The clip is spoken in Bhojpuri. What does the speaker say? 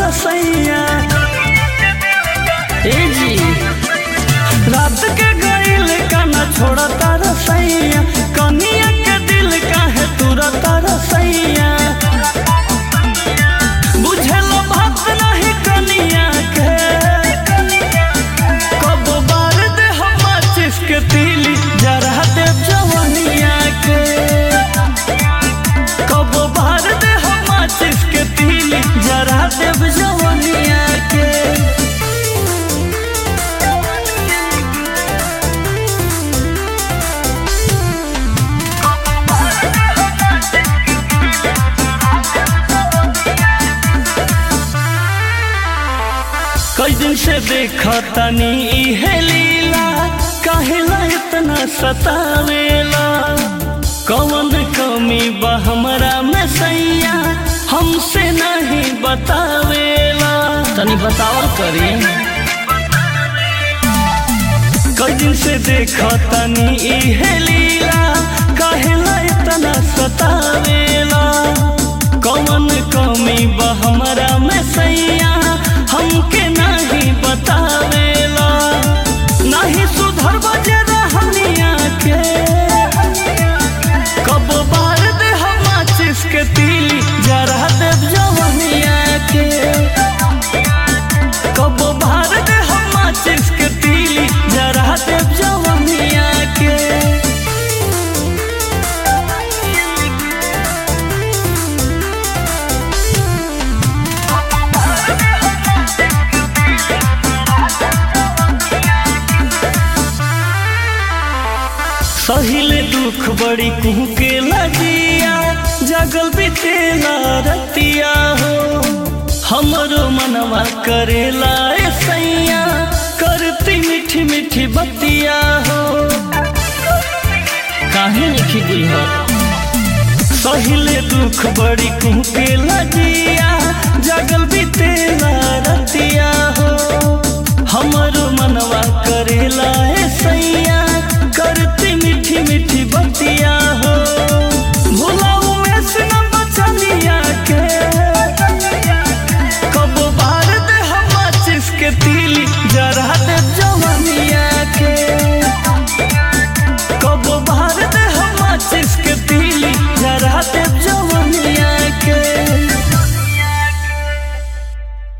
रसैया ए जी रात के गईल का न छोड़ता रसैया कनिया के दिल काहे तुरता रसैया बुझल बात नहीं कनिया के कब बार दे हम चिसके तिली जरा दे जवनिया के कब बार दे हम चिसके तिली जरा दे जवनिया के कई दिन से देखा तनी इहे लीला काहेला इतना सतावेला कौन कमी बा हमरा में सैया हमसे नहीं बतावेला तनी बताओ करी कई दिन से देखा तनी इहे लीला काहेला इतना सतावेला कौन कमी बा हमरा में सैया हमके नहीं बतावेला नहीं सुधर बजे रहनिया के कब बार दे हम चिसके तिली जरा देव जवनिया के कब बार दे हम चिसके तिली जरा देव जवनिया के सहिले दुख बड़ी कुहके लगिया जगल बीतेला रतिया हो हमरो मनवा करेला ए सैया करती मीठी मीठी बतिया हो काहे लिखी गई हो सहिले दुख बड़ी कुहके लगिया जगल बीते